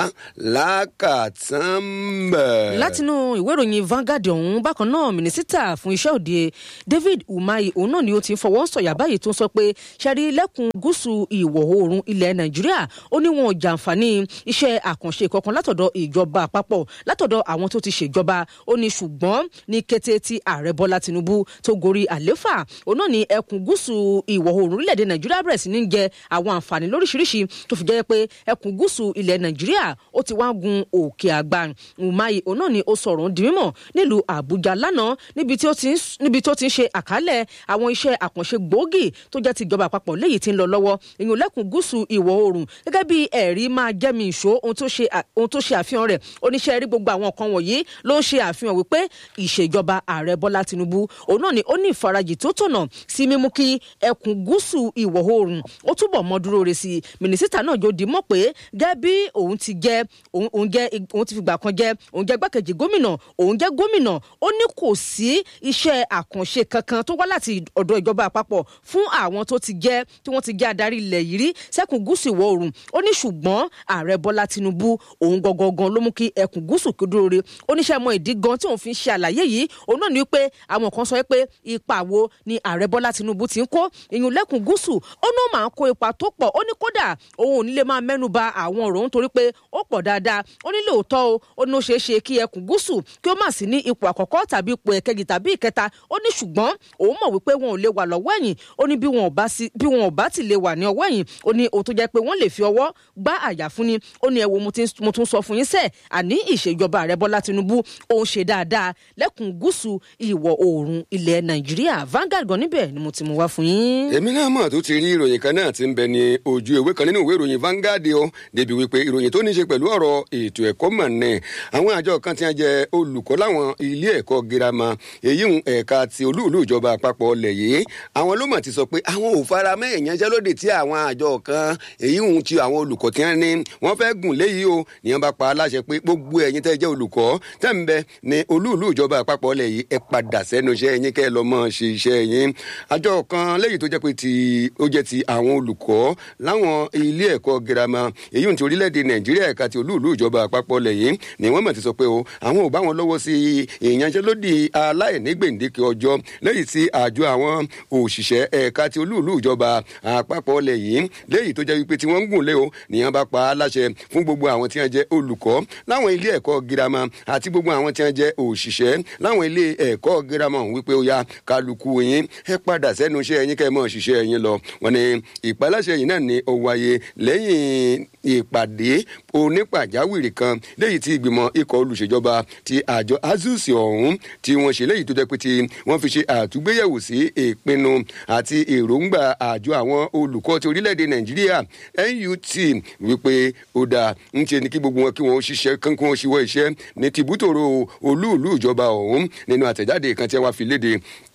Speaker 2: lákàtàn bẹ̀.
Speaker 1: látinú ìwé ìròyìn Vanguard ọ̀hún bákan náà mínísítà fún iṣẹ́ òde David Umahi òun náà ni ó ti ń fọwọ́ sọ̀yà báyìí tó ń sọ pé ṣẹ́rí lẹ́kùn gúúsù ìwọ̀ oòrùn ilẹ̀ Nàìjíríà ó ní wọn ò jàǹfààní iṣẹ́ àkànṣe kankan látọ̀dọ̀ ìjọba àpapọ̀ látọ̀dọ̀ àwọn tó ti ṣèjọba ó ní ṣùgbọ́n ní kété tí ààrẹ Bọ́lá Tinubu tó gorí àléfà òun náà ni ẹkùn gúúsù ìwọ̀ oòrùn orílẹ̀-èdè nàìjíríà bẹ̀rẹ̀ sí ní jẹ àwọn àǹfààní lóríṣiríṣi tó fi jẹ́ pé ẹkùn gúúsù ilẹ̀ nàìjíríà ó ti wá gun òkè àgbà Umahi òun náà ni ó sọ̀rọ̀ di mímọ̀ nílùú àbújá lánàá níbi tí ó ti ń ṣe àkálẹ̀ àwọn iṣẹ́ àkànṣe gbòógì tó jẹ́ ti ìjọba àpapọ̀ léyìí tí ń lọ lọ́wọ́ ìyún lẹ́kùn gúúsù ìwọ̀ oòrùn gẹ́gẹ́ bí ẹ̀rí máa jẹ́ mi ìṣó ohun tó ṣe àfihàn rẹ̀ oníṣẹ́ rí gbogbo àwọn nǹkan wọ̀nyí ló ń ṣe àfihàn wípé ìṣèjọba ààrẹ bọ́lá tinubu òun náà ni ó ní ìfarajì tó tọ̀nà sí mímú kí ẹkùn gúúsù ìwọ̀ oòrùn ó túbọ̀ mọ́ dúró re sí i mínísítà náà yóò di mọ̀ pé gẹ́gẹ́ bí òun ti jẹ́ òun jẹ́ òun ti fìgbà kan jẹ́ òun jẹ́ gbákejì gómìnà òun jẹ́ gómìnà ó ní kò sí iṣẹ́ àkànṣe kankan tó wá láti ọ̀dọ̀ ìjọba àpapọ̀ fún àwọn tó ti jẹ́ tí wọ́n ti jẹ́ adarí ilẹ̀ yìí rí sẹ́kùn gúúsù ìwọ̀ oòrùn ó ní ṣùgbọ́n ààrẹ bọ́lá tinubu òun gangan ló mú kí ẹkùn gúúsù kí ó dúró re oníṣẹ́ mọ ìdí gan tí òun fi ń ṣe àlàyé yìí òun náà ní pé àwọn kan sọ pé ipa wo ni ààrẹ bọ́lá tinubu ti ń kó ìyún lẹ́kùn gúúsù ó náà máa ń kó ipa tó pọ̀ ó ní kódà òun ò ní lè máa mẹ́nu ba àwọn ọ̀rọ̀ nítorí pé ó pọ̀ dáadáa ó ní lóòótọ́ o ó ní ó ṣeé ṣe kí ẹkùn gúúsù kí ó má sí ní ipò àkọ́kọ́ tàbí ipò ẹ̀kejì tàbí ìkẹta ó ní ṣùgbọ́n òun mọ̀ wípé wọn ò lè wà lọ́wọ́ ẹ̀yìn ó ní bí wọn ò bá ti lè wà ní ọwọ́ ẹ̀yìn ó ní òun tó jẹ́ pé wọ́n lè fi ọwọ́ gbá àyà fún ni ó ní ẹ wo mo tún sọ fún yín sẹ́ẹ̀ àní ìṣèjọba ààrẹ bọ́lá tinubu òun ṣe dáadáa lẹ́kùn gúúsù ìwọ̀ oòrùn ilẹ̀ nàìjíríà Vanguard gan níbẹ̀ ni mo ti mú wá fún yín.
Speaker 2: èmi náà mọ̀ tó ti rí ìròyìn kan náà ti ń bẹ ní ojú ìwé kan nínú ìwé ìròyìn Vanguard o débi wípé ìròyìn tó ní ṣe pẹ̀lú ọ̀rọ̀ ètò ẹ̀kọ́ mọ̀ ní àwọn àjọ kan ti ń jẹ olùkọ́ láwọn ilé ẹ̀kọ́ girama èyí ń ẹ̀ka ti olúùlú ìjọba àpapọ̀ ọlẹ̀ yìí àwọn ló mọ̀ ti sọ pé àwọn ò fara mẹ́ ìyanṣẹ́lódì tí àwọn àjọ kan èyí ń ti àwọn olùkọ́ tí wọ́n ní wọ́n fẹ́ gùn léyìí o ni wọ́n bá pa á láṣẹ pé gbogbo ẹ̀yin tẹ́ jẹ́ olùkọ́ tẹ́ ń bẹ ní olúùlú ìjọba àpapọ̀ ọlẹ̀ yìí ẹ padà sẹ́nu iṣẹ́ yín kẹ́ ẹ lọ mọ́ ṣe iṣẹ́ yín àjọ kan lẹ́yìn tó jẹ́ pé ti ó jẹ́ ti àwọn olùkọ́ láwọn ilé ẹ̀kọ́ girama èyí ń ti orílẹ̀-èdè nàìjíríà ẹ̀ka ti olúùlú ìjọba àpapọ̀ lẹ́yìn ni wọ́n mọ̀ ti sọ pé o àwọn ò bá wọn lọ́wọ́ sí ìyanṣẹ́lódì aláìní gbèǹdéke ọjọ́ lẹ́yìn tí àjọ àwọn òṣìṣẹ́ ẹ̀ka ti olúùlú ìjọba àpapọ̀ lẹ́yìn lẹ́yìn tó jẹ́ wípé tí wọ́n ń gùn lé o nìyẹn bá pa á láṣẹ fún gbogbo àwọn tí wọ́n jẹ́ olùkọ́ láwọn ilé ẹ̀kọ́ girama àti gbogbo àwọn tí wọ́n jẹ́ òṣìṣẹ́ láwọn ilé ẹ̀kọ́ girama ọ̀hún wípé ó yá kálukú yín ẹ padà sẹ́nu iṣẹ́ yín kẹ́ ẹ mọ̀ ṣiṣẹ́ yín lọ wọ́n ní ìpaláṣẹ yìí náà ni ó wáyé lẹ́yìn ìpàdé onípàjáwìrì kan léyìí tí ìgbìmọ̀ ikọ̀ olùṣèjọba ti àjọ azus ọ̀hún tí wọ́n ṣe léyìí tó jẹ́ pé tí wọ́n fi ṣe àtúgbéyẹ̀wò sí ìpinnu àti èròǹgbà àjọ àwọn olùkọ́ ti orílẹ̀-èdè nàìjíríà NUT wípé ó dáa ń ṣe ni kí gbogbo wọn kí wọ́n ṣiṣẹ́ kán kí wọ́n ṣíwọ́ iṣẹ́ ní tìbútòrò olúùlú ìjọba ọ̀hún nínú àtẹ̀jáde kan tí wọ́n fi léde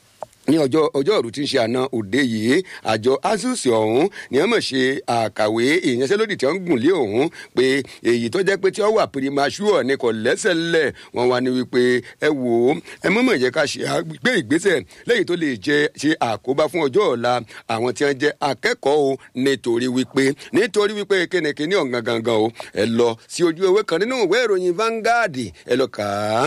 Speaker 2: ní ọjọ́ ọjọ́ òru tí ń ṣe àná òde yìí àjọ asus ọ̀hún ni wọ́n mọ̀ ṣe àkàwé ìyanṣẹ́lódì tí wọ́n ń gùn lé ọ̀hún pé èyí tó jẹ́ pé tí wọ́n wà primasure ni kò lẹ́sẹ̀lẹ̀ wọ́n wá ní wípé ẹ wò ó ẹ mọ̀mọ̀ yẹ ká ṣe gbé ìgbésẹ̀ lẹ́yìn tó lè jẹ ṣe àkóbá fún ọjọ́ ọ̀la àwọn tí wọ́n jẹ́ akẹ́kọ̀ọ́ o nítorí wípé nítorí wípé kínníkínní ọ̀gàn gangan o ẹ lọ sí ojú ewé kan nínú ìwé ìròyìn Vanguard ẹ lọ kà á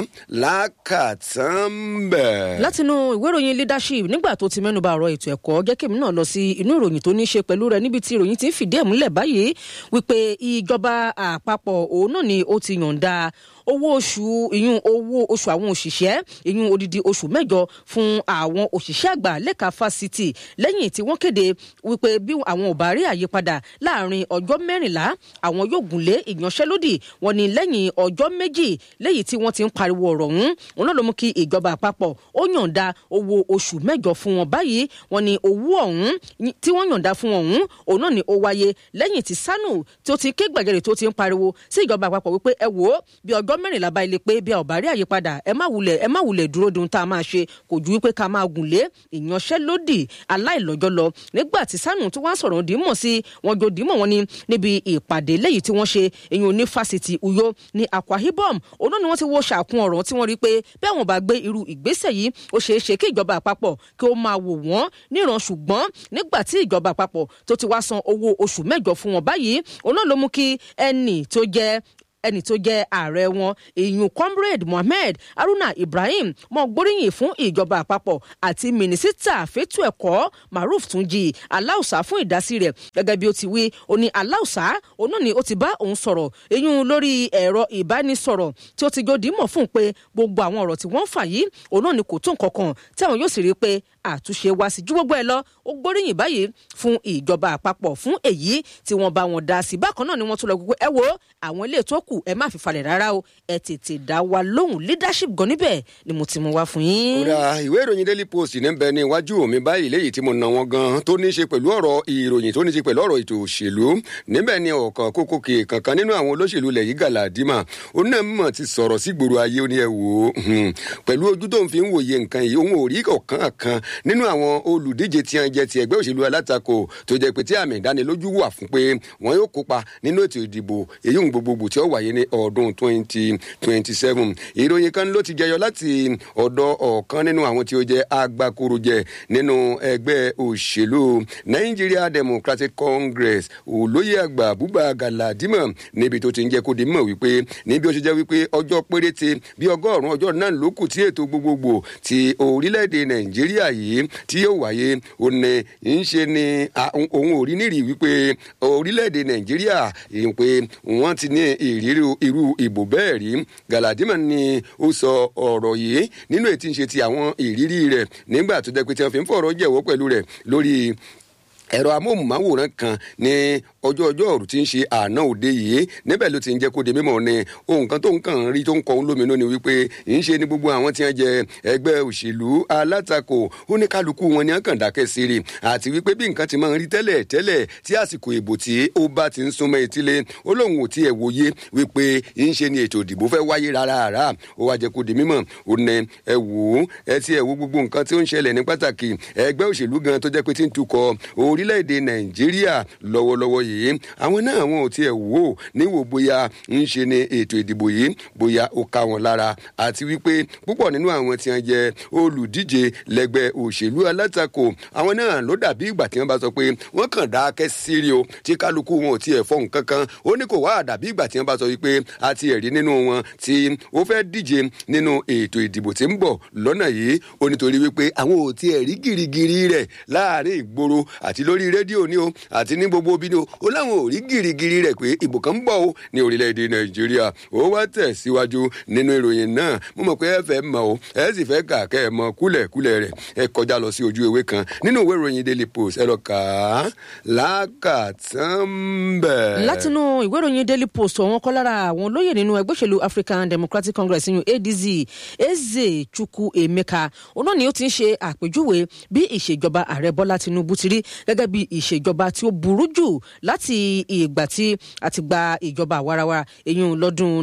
Speaker 2: lákàtàn bẹ́ẹ̀.
Speaker 1: látinú ìwé ìròyìn leadership nígbà tó ti mẹ́nuba ọ̀rọ̀ ètò ẹ̀kọ́ jẹ́ kémi náà lọ sí inú ìròyìn tó ní í ṣe pẹ̀lú rẹ̀ níbi tí ìròyìn ti ń fìdí ẹ̀ múlẹ̀ báyìí wípé ìjọba àpapọ̀ òun náà ni ó ti yọ̀ǹda owó oṣù ìyún owó oṣù àwọn òṣìṣẹ́ ìyún odidi oṣù mẹ́jọ fún àwọn òṣìṣẹ́ àgbà lẹ́ka fásitì lẹ́yìn tí wọ́n kéde wípé bí àwọn ò bá rí àyípadà láàrin ọjọ́ mẹ́rìnlá àwọn yóò gùnlé ìyanṣẹ́lódì wọn ni lẹ́yìn ọjọ́ méjì lẹ́yìn tí wọ́n ti ń pariwo ọ̀rọ̀ ọ̀hún òun náà ló mú kí ìjọba àpapọ̀ ó yọ̀ǹda owó oṣù mẹ́jọ fún wọn báyìí wọn ni owó ọ̀hún tí wọ́n yọ̀ǹda fún ọ̀hún òun náà ni ó wáyé lẹ́yìn tí sanu tó ti ké gbàgede tó ti ń pariwo sí ìjọba àpapọ̀ wípé ẹ wò ó bí ọjọ́ mẹ́rìnlá bá ilé pé bí a ò bá rí àyípadà ẹ má wulẹ̀ ẹ má wulẹ̀ dúró dun tá a máa ṣe kò ju wípé ká máa gùn lé ìyanṣẹ́lódì aláìlọ́jọ́ lọ nígbà tí sanu tó wá sọ̀rọ̀ dìímọ̀ sí wọn jọ dìímọ̀ wọn ni níbi ìpàdé lẹ́yìn tí wọ́n ṣe èyàn ní fásitì uyo ní akwa ibom òun náà ni wọ́n ti wo ṣàkun ọ̀rọ̀ tí wọ́n rí pé bí àwọn bá gbé irú ìgbésẹ̀ yìí ó ṣeé ṣe kí ìjọba àpapọ̀ kí ó máa wò wọ́n níran ṣùgbọ́n nígbà tí ìjọba àpapọ̀ tó ti wá san owó oṣù mẹ́jọ fún wọn báyìí òun náà ló mú kí ẹnì tó jẹ́ ẹni tó jẹ́ ààrẹ wọn ìyún comrade mohammed haruna ibrahim mọ gbóríyìn fún ìjọba àpapọ̀ àti mínísítà fẹ́tù ẹ̀kọ́ maruf tunji aláùsá fún ìdásí rẹ̀ gẹ́gẹ́ bí ó ti wí ó ní aláùsá òun náà ni ó ti bá òun sọ̀rọ̀ ìyún lórí ẹ̀rọ ìbánisọ̀rọ̀ tí ó ti jọ dìímọ̀ fún un pé gbogbo àwọn ọ̀rọ̀ tí wọ́n ń fà yìí òun náà ni kò tó nǹkan kan tí àwọn yóò sì rí i pé àtúnṣe wá sí ju gbogbo ẹ lọ ó gbóríyìn báyìí fún ìjọba àpapọ̀ fún èyí tí wọ́n bá wọn dá sí bákan náà ni wọ́n tún lọ gbogbo ẹ wo àwọn ilé tó kù ẹ má fi falẹ̀ rárá o ẹ tètè dá wa lóhùn leadership gan níbẹ̀ ni mo ti mú wá fún yín.
Speaker 2: kódà ìwé ìròyìn daily post ní bẹ ní iwájú mi báyìí léyìí tí mo nà wọn gan tó ní í ṣe pẹ̀lú ọ̀rọ̀ ìròyìn tó ní í ṣe pẹ̀lú ọ̀rọ̀ ètò òṣèlú níbẹ̀ ni ọ̀kan kókó kè kankan nínú àwọn olóṣèlú ilẹ̀ yìí Galadima onímọ̀ ti sọ̀rọ̀ sí gbòòrò ayé ó ní ẹ wò ó pẹ̀lú ojú tó ń fi ń wòye nǹkan yìí òun ò rí ọ̀kan kan nínú àwọn olùdíje tí wọn jẹ ti ẹgbẹ́ òṣèlú alátakò tó jẹ́ pé tí àmì ìdánilójú wà fún pé wọn yóò kópa nínú ètò ìdìbò èyí ń gbogbogbò tí ó wáyé ní ọdún twenty twenty seven ìròyìn kan ló ti jẹyọ láti ọ̀dọ̀ ọ̀kan nínú àwọn tí ó jẹ́ agbákorojẹ nínú ẹgbẹ́ òṣèlú Nigeria Democratic Congress olóyè àgbà Buba Galadima níbi tó ti ń jẹ́ kó di mọ̀ wípé níbi ó ṣe jẹ́ wípé ọjọ́ péréte bí ọgọ́rùn-ún ọjọ́ náà ló kù tí ètò gbogbogbò ti orílẹ̀-èdè Nàìjíríà yìí tí yóò wáyé ó ní ń ṣe ni òun ò rí nírì wípé orílẹ̀-èdè Nàìjíríà pé wọ́n ti ní ìrírí irú ìbò bẹ́ẹ̀ rí Galadima ni ó sọ ọ̀rọ̀ yìí nínú ètí ń ṣe ti àwọn ìrírí rẹ̀ nígbà tó jẹ́ pé tí wọ́n fi ń fọ̀rọ̀ jẹ̀wọ́ pẹ̀lú rẹ̀ lórí ẹ̀rọ amóhùnmáwòrán kan ní ọjọ́ ọjọ́ ọ̀rù tí ń ṣe àná òde yìí níbẹ̀ ló ti ń jẹ́ kó di mímọ̀ ni ohun kan tó ń kàn ń rí tó ń kọ́ ń lóminú ni wípé ń ṣe ni gbogbo àwọn tí wọ́n jẹ ẹgbẹ́ òṣèlú alátakò ó ní kálukú wọn ni wọ́n kàn dákẹ́ sí rí àti wípé bí nǹkan ti máa ń rí tẹ́lẹ̀ tẹ́lẹ̀ tí àsìkò ìbò tí ó bá ti ń súnmọ́ etílé ó lóun ò tiẹ̀ wòye wípé ń ṣe ni ètò ìdìbò fẹ́ wáyé rárá rárá ó wá jẹ́ kó di mímọ̀ ó ní ẹ wò ó ẹ ti ẹ̀ wo gbogbo nǹkan tí ó ń ṣẹlẹ̀ ní pàtàkì ẹgbẹ́ òṣèlú gan tó jẹ́ pé ti ń tukọ̀ orílẹ̀-èdè nàìjíríà lọ́wọ́lọ́wọ́ yìí àwọn náà wọn ò tiẹ̀ wò ó níwò bóyá ń ṣe ni ètò ìdìbò yìí bóyá ó ká wọn lára àti wípé púpọ̀ nínú àwọn tí wọ́n jẹ́ olùdíje lẹ́gbẹ́ òṣèlú alátakò àwọn náà ló dàbí ìgbà tí wọ́n bá sọ pé wọ́n kàn dákẹ́ sírí o tí kálukú wọn ò tiẹ̀ fọ́ nǹkan kan ó ní kò wá dàbí ìgbà tí wọ́n bá sọ wípé a ti ẹ̀rí nínú wọn tí ó fẹ́ díje nínú ètò ìdìbò tí ń bọ̀ lọ́nà yìí ó nítorí wípé àwọn ò tiẹ̀ rí gìrìgìrì rẹ̀ láàrin ìgboro àti lórí rédíò ni o àti ní gbogbo bí ni o ó láwọn ò rí gìrìgìrì rẹ̀ pé ìbò kan ń bọ̀ o ní orílẹ̀-èdè nàìjíríà ó wá tẹ̀síwájú nínú ìròyìn náà mo mọ̀ pé ẹ fẹ́ mọ̀ o ẹ sì fẹ́ kà kẹ́ ẹ mọ kúlẹ̀kúlẹ̀ rẹ̀ ẹ kọjá lọ sí ojú ewé kan nínú ìwé ìròyìn daily post ẹ lọ kà á lákàtàn bẹ́ẹ̀.
Speaker 1: látinú ìwé ìròyìn daily post ọ̀wọ́n kọ́ lára àwọn olóyè nínú ẹgbẹ́ òṣèlú african democratic congress yun adz eze chukwu emeka òun náà ni ó ti ń ṣe àpèjúwe bí ìṣèjọba ààrẹ bọ́lá tinubu ti rí gẹ́gẹ́ gẹ́gẹ́ bí ìṣèjọba tí ó burú jù láti ìgbà tí a ti gba ìjọba àwarawa èyí lọ́dún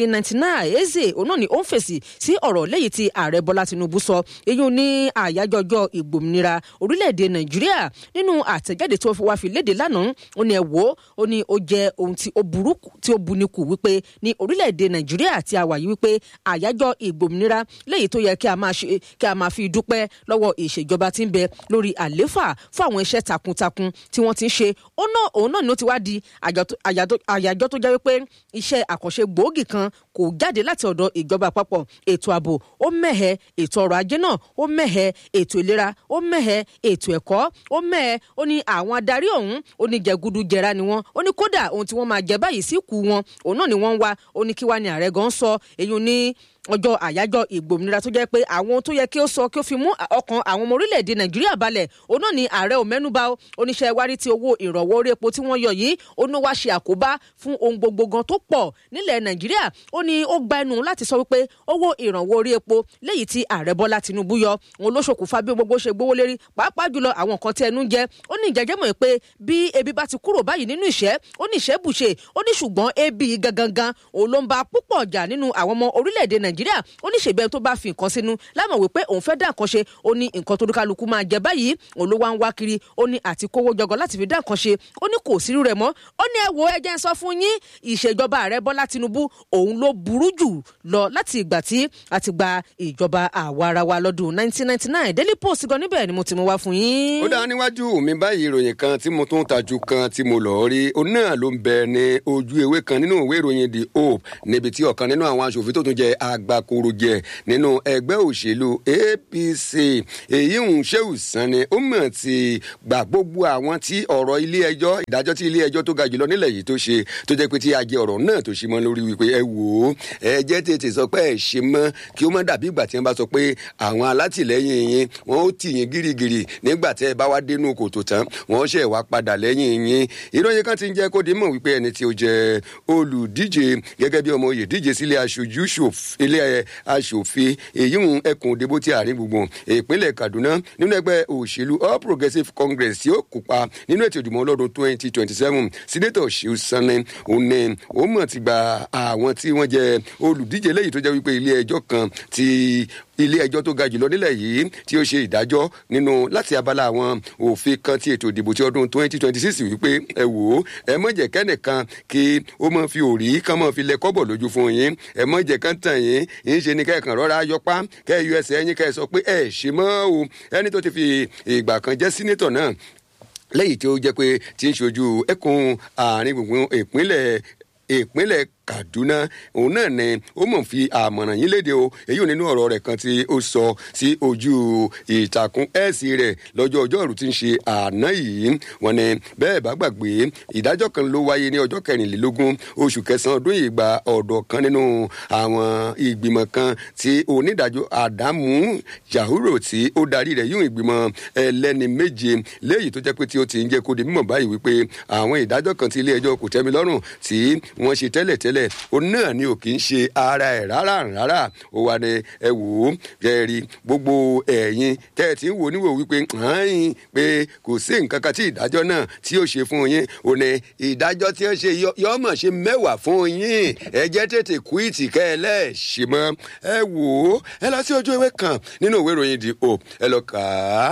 Speaker 1: 1999 eze òun náà ni ó ń fèsì sí ọ̀rọ̀ lẹ́yìn tí ààrẹ bọ́lá tinubu sọ èyí ní àyájọ́ ọjọ́ ìgbòmìnira orílẹ̀-èdè nàìjíríà nínú àtẹ̀jáde tó wá fi léde lánàá ó ní ẹ wò ó ní ó jẹ́ ohun tí ó burú tí ó buni kù wípé ní orílẹ̀-èdè nàìjíríà tí a wà yìí wípé àyájọ́ ìgbòmìnira lẹ́yìn tó yẹ kí a máa ṣe kí a máa fi dúpẹ́ lọ́wọ́ ìṣèjọba tí ń bẹ lórí àléfà fún àwọn iṣẹ́ takuntakun tí wọ́n ti ń ṣe ó náà òun náà ni ó ti wá di àyájọ́ tó jẹ́ wípé iṣẹ́ àkànṣe gbòógì kan kò jáde láti ọ̀dọ̀ ìjọba àpapọ̀ ètò ààbò ó mẹ́hẹ̀ ètò ọrọ̀ ajé náà ó mẹ́hẹ̀ ètò ìlera ó mẹ́hẹ̀ ètò ẹ̀kọ́ ó mẹ́hẹ̀ ó ní àwọn adarí ọ̀hún ó ní jẹgudu jẹra ni wọ́n ó ní kódà ohun tí wọ́n máa jẹ báyìí sí kù wọn òun náà ni wọ́n ń wá ó ní kí wá ní ààrẹ gan sọ èyí ní ọjọ́ àyájọ́ ìgbòmìnira tó jẹ́ pé àwọn ohun tó yẹ kí ó sọ kí ó fi mú ọkàn àwọn ọmọ orílẹ̀-èdè nàìjíríà balẹ̀ òun náà ni ààrẹ ò mẹ́nubà oníṣẹ́ wárí tí owó ìrànwọ́ orí epo tí wọ́n yọ yìí ó ní wá ṣe àkóbá fún ohun gbogbo gan tó pọ̀ nílẹ̀ nàìjíríà ó ní ó gba ẹnu láti sọ wípé owó ìrànwọ́ orí epo léyìí tí ààrẹ bọ́lá tinubu yọ òun ló ṣokùnfà bí gbogbo ṣe gbówó lérí pàápàá jùlọ àwọn nǹkan tí ẹnu ń jẹ ó ní ìjẹjẹ mọ̀ pé bí ebi bá ti kúrò báyìí nínú ìṣẹ́ ó ní ìṣẹ́ bùṣe ó ní ṣùgbọ́n ebi gangan òun ló ń ba púpọ̀ jà nínú àwọn ọmọ orílẹ̀-èdè nàìjíríà ó ní ṣèbẹ́ tó bá fi nǹkan sínú lámọ̀ wípé òun fẹ́ dá nǹkan ṣe ó ní nǹkan tó dúkàlùkù máa jẹ báyìí òun ló wá ń wá kiri ó ní àti kówó jọgọ láti fi dá nǹkan ṣe ó ní kò sírú rẹ̀ mọ́ ó ní ẹ wo ẹ jẹ́ ń sọ fún yín ìṣèjọba ààrẹ bọ́lá tinubu òun ló burú jù lọ láti ìgbà tí a ti gba ìjọba àwarawa lọ́dún 1999 daily post gan níbẹ̀ ni mo ti mú wá fún yín.
Speaker 2: ó dá níwájú mi báyìí ìròyìn kan tí mo tún tajú kan tí mo lọ rí òun náà ló ń bẹ ní ojú ewé kan nínú ìwé ìròyìn the hope níbi tí ọ̀kan nínú àwọn aṣòfin tó tún jẹ agbakoro jẹ nínú ẹgbẹ́ òṣèlú apc èyí ń ṣéwù sanni ó mọ̀ ti gbà gbogbo àwọn tí ọ̀rọ̀ ilé ẹjọ́ ìdájọ́ tí ilé ẹjọ́ tó ga jùlọ nílẹ̀ yìí tó ṣe tó jẹ́ pé tí a jẹ ọ̀rọ̀ náà tó ṣe mọ́ lórí wípé ẹ wò ó ẹ jẹ́ tètè sọ pé ẹ ṣe mọ́ kí ó má dàbí ìgbà tí wọ́n bá sọ pé àwọn alátìlẹ́yìn yín wọ́n ó tì yín gírígírí nígbà tẹ́ ẹ bá wá dénú kòtò tán wọ́n ṣẹ̀ wá padà lẹ́yìn yín ìròyìn kan ti ń jẹ́ kó di mọ̀ wípé ẹni tí ó jẹ́ olùdíje gẹ́gẹ́ bí ọmọ oyè díje sílé aṣojú ilé aṣòfin èyí ń ẹkùn òdebó tí àárín gbùngbùn ìpínlẹ̀ kaduna nínú ẹgbẹ́ òṣèlú all progressives congress tí ó kópa nínú ètò ìdìbò ọlọ́dún twenty twenty seven sínétọ̀ ṣèú sanni òun ni ó mọ̀ ti gba àwọn tí wọ́n jẹ́ olùdíje lẹ́yìn tó jẹ́ wípé ilé ẹjọ́ kan ti ilé ẹjọ́ tó ga jùlọ nílẹ̀ yìí tí ó ṣe ìdájọ́ nínú láti abala àwọn òfin kan ti ètò ìdìbò ti ọdún twenty twenty six wípé ẹ wò ó ẹ mọ̀ jẹ́ kẹ́nìkan kí ó mọ̀ fi òrí kán mọ̀ fi lẹ kọ́bọ̀ lójú fún yín ẹ mọ̀ jẹ́ kán tàn yín yín ṣe ni kẹ́ẹ̀kan rọ́ra yọpá kẹ́ẹ̀ yọ ẹsẹ̀ yín kẹ́ẹ̀ sọ pé ẹ ṣe mọ́ o ẹni tó ti fi ìgbà kan jẹ́ sínétọ̀ náà lẹ́yìn tí ó jẹ́ pé tí ń ṣojú ẹkùn àárín gbùngbùn ìpínlẹ̀ ìpínlẹ̀ kaduna òun náà ni ó mọ̀ fi àmọ̀ràn yín léde o èyí ò nínú ọ̀rọ̀ rẹ̀ kan tí ó sọ sí ojú ìtàkùn ẹ̀sì rẹ̀ lọ́jọ́ ọjọ́rú tí ń ṣe àná yìí wọ́n ní bẹ́ẹ̀ bá gbàgbé ìdájọ́ kan ló wáyé ní ọjọ́ kẹrìnlélógún oṣù kẹsàn-án ọdún yìí gba ọ̀dọ̀ kan nínú àwọn ìgbìmọ̀ kan tí onídàájọ́ àdámù yahuro tí ó darí rẹ̀ yóò ìgbìmọ̀ ẹlẹ́ni méje léyìí tó jẹ́ pé tí ó ti ń jẹ́ kó di mímọ̀ báyìí wípé àwọn ìdájọ́ kan tí ilé ẹjọ́ kò tẹ́mi lọ́rùn tí wọ́n ṣe tẹ́lẹ̀ tẹ́lẹ̀ òun náà ni ò kì í ṣe ara ẹ̀ rárá rárá ó wà ní ẹ wò ó ẹ rí gbogbo ẹ̀yin tẹ́ ẹ ti ń wò níwò wípé hàn pé kò sí nǹkan kan tí ìdájọ́ náà tí ó ṣe fún yín ò ní ìdájọ́ tí ó ṣe yọ mọ̀ ṣe mẹ́wàá fún yín ẹ jẹ́ tètè kúìtì kẹ́ ẹ lẹ́ẹ̀ṣẹ̀ mọ́ ẹ wò ó ẹ lọ sí ojú ewé kan nínú ìwé ìròyìn the hope ẹ lọ kà á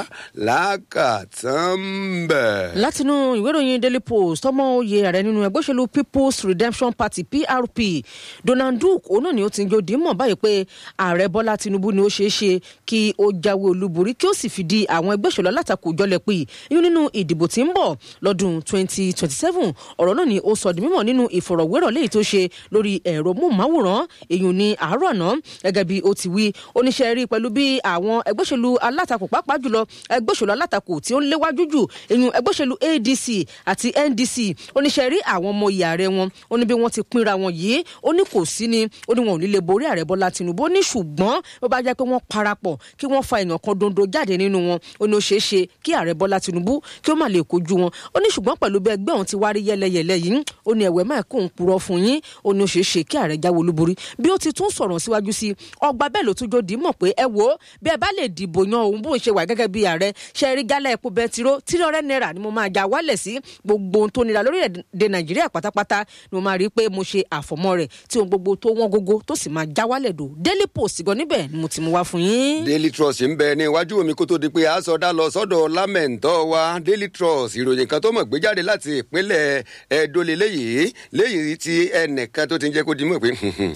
Speaker 2: lákàtàn bẹ̀.
Speaker 1: látinú ìwé ìròyìn daily post ọmọ oyè ààrẹ nínú ẹgbẹ́ òṣèlú people's redemption party prp donald duke òun náà ni ó ti ń jó dìímọ̀ báyìí pé ààrẹ bọ́lá tinubu ni ó ṣeé ṣe kí ó jáwé olúborí kí ó sì fìdí àwọn ẹgbẹ́ òṣèlú alátakò jọlẹ̀ pé yín nínú ìdìbò tí ń bọ̀ lọ́dún 2027 ọ̀rọ̀ náà ni ó sọ di mímọ̀ nínú ìfọ̀rọ̀wérọ̀ léyìí tó ṣe lórí ẹ̀rọ móhùnmáwòrán èyí ní àárọ̀ àná gẹ́gẹ́ bí ó ti wí oníṣẹ́ rí pẹ̀lú bí àwọn ẹgbẹ́ òṣèlú alátakò pàápàá jùlọ ẹgbẹ́ òṣèlú alátakò tí ó ń léwájú jù èyí ẹgbẹ́ òṣèlú adc àti ndc oníṣẹ́ rí àwọn ọmọ ìyá rẹ̀ wọn ó ní bí wọ́n ti pínra wọn wọ̀nyí ó ní kò sí ni ó ní wọn ò ní lè borí ààrẹ bọ́lá tinubu ó ní ṣùgbọ́n ó bá jẹ́ pé wọ́n parapọ̀ kí wọ́n fa èèyàn kan dondo jáde nínú wọn ó ní ó ṣeé ṣe kí ààrẹ bọ́lá tinubu kí ó má lè kojú wọn ó ní ṣùgbọ́n pẹ̀lú bí ẹgbẹ́ òun ti wá rí yẹ́lẹyẹ̀lẹ yìí ó ní ẹ̀wẹ̀ máa kó òun purọ́ fún yín ó ní ó ṣeé ṣe kí ààrẹ jáwé olúborí bí ó ti tún sọ̀rọ̀ síwájú sí ọgbà bẹ́ẹ̀ ló tún jò dì í mọ̀ pé ẹ wò ó bí ẹ bá lè dìbò yan òun bóun ṣe wà gẹ́gẹ́ bí ààrẹ ṣe rí gálẹ̀ epo bẹntiró tírọ̀rẹ́ náírà ni mo máa já wálẹ̀ sí gbogbo ohun tó nira lórílẹ̀‐èdè nàìjíríà pátápátá ni mo máa rí i pé mo ṣe àfọ̀mọ́ rẹ̀ tí ohun gbogbo tó wọ́n gógó tó sì máa já wálẹ̀ dò daily post gan níbẹ̀ ni mo ti mú wá fún yín.
Speaker 2: daily trust ń bẹ ní iwájú mi kó tó di pé a sọdá lọ sọ́dọ̀ lámẹǹtọ wa daily trust ìròyìn kan tó mọ̀ gbé jáde láti ìpínlẹ̀ Ẹdó lélẹyìí léyìí tí ẹnìkan tó ti ń jẹ́ kó di mọ̀ pé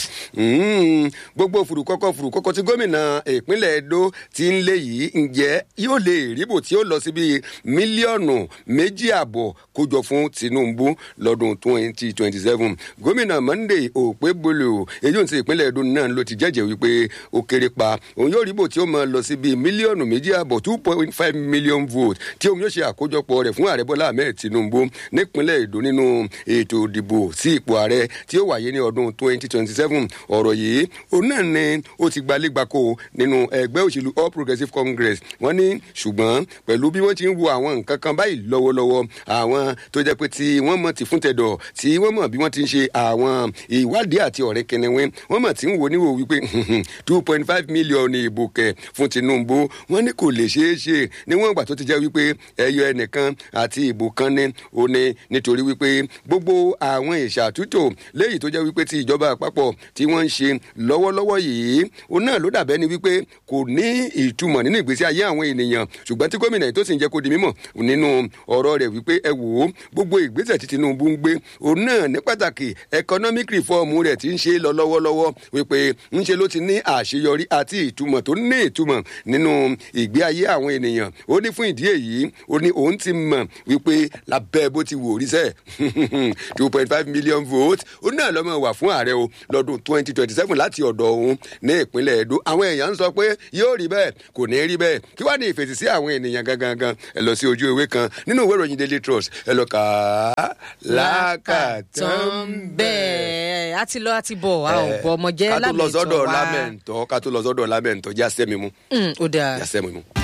Speaker 2: gbogbo fùrùkọ́kọ́ fùrùkọ́kọ́ tí gómìnà ìpínlẹ̀ Ẹdó ti ń lé yìí ǹjẹ́ yóò lè ríbò tí ó lọ sí bíi mílíọ̀nù méjì àbọ̀ kójọ fún Tinubu lọ́dún twenty twenty seven gómìnà Monday Okpebholo èyí ò ti ìpínlẹ̀ Ẹdó náà ló ti jẹ́jẹ́ wípé ó kéré pa òun yóò ríbò tí ó máa lọ sí bíi mílíọ̀nù méjì àbọ̀ two point five million vote tí òun yóò ṣe àkójọpọ̀ rẹ̀ fún ààrẹ Bọ́lá Ahmed Tinubu nípínlẹ̀ Ẹdó nínú ètò ìdìbò sí ipò ààrẹ tí ó wáyé ní ọdún twenty twenty seven ọ̀rọ̀ yìí òun náà ni ó ti gbalẹ́gbàkó nínú ẹgbẹ́ òṣèlú All Progressives Congress wọ́n ní ṣùgbọ́n pẹ̀lú bí wọ́n ti ń wo àwọn nǹkan kan báyìí lọ́wọ́lọ́wọ́ àwọn tó jẹ́ pé tí wọ́n mọ̀ ti fún tẹ̀dọ̀ tí wọ́n mọ̀ bí wọ́n ti ń ṣe àwọn ìwádìí àti ọ̀rẹ́ kẹnẹwẹ́ wọ́n mọ̀ tí ń wo níwò wípé two point five million ìbò kẹ̀ fún Tinubu wọ́n ní kò lè ṣeé ṣe níwọ̀n ìgbà tó ti jẹ́ wípé ẹyọ ẹnìkan àti ìbò kan ní ó ní nítorí wípé gbogbo àwọn ìṣàtúntò léyìí tó jẹ́ wípé ti ìjọba àpapọ̀ tí wọ́n ń ṣe lọ́wọ́lọ́wọ́ yìí òun náà ló dàbẹ́ ni wípé kò ní ìtumọ̀ nínú ìgbésí ayé àwọn ènìyàn ṣùgbọ́n tí gómìnà yìí tó sì ń jẹ́ kó di mímọ̀ nínú ọ̀rọ̀ rẹ̀ wípé ẹ wò ó gbogbo ìgbésẹ̀ tí Tinubu ń gbé òun náà ní pàtàkì economic reform rẹ̀ ti ń ṣe lọ lọ́wọ́lọ́wọ́ wípé ń ṣe ló ti ní àṣeyọrí àti ìtumọ̀ tó ní ìtumọ̀ nínú ìgbé ayé àwọn ènìyàn ó ní fún ìdí èyí ó ní òun ti mọ̀ wípé lábẹ́ bó ti wò rí sẹ́ two point five million votes ó náà lọ́mọ wà fún ààrẹ o lọ́dún twenty twenty seven láti ọ̀dọ̀ òun ní ìpínlẹ̀ Ẹdó àwọn èèyàn ń sọ pé yóò rí bẹ́ẹ̀ kò ní rí bẹ́ẹ̀ kí wàá ní ìfèsì sí àwọn ènìyàn gangan gan ẹ lọ sí ojú ewé kan nínú ìwé ìròyìn Daily Trust ẹ lọ kà á lákàtàn
Speaker 1: bẹ́ẹ̀ a ti lọ a ti bọ̀ a ò bọ̀ ọmọ jẹ́
Speaker 2: ká tó lọ
Speaker 1: lámì ìtọ́
Speaker 2: sọ́dọ̀
Speaker 1: wa.
Speaker 2: lámẹ̀ntọ́ ká tó lọ sọ́dọ̀ lámẹ̀ntọ́ já sẹ́mi mu
Speaker 1: Mm, ó dáa.
Speaker 2: já sẹ́mi mu.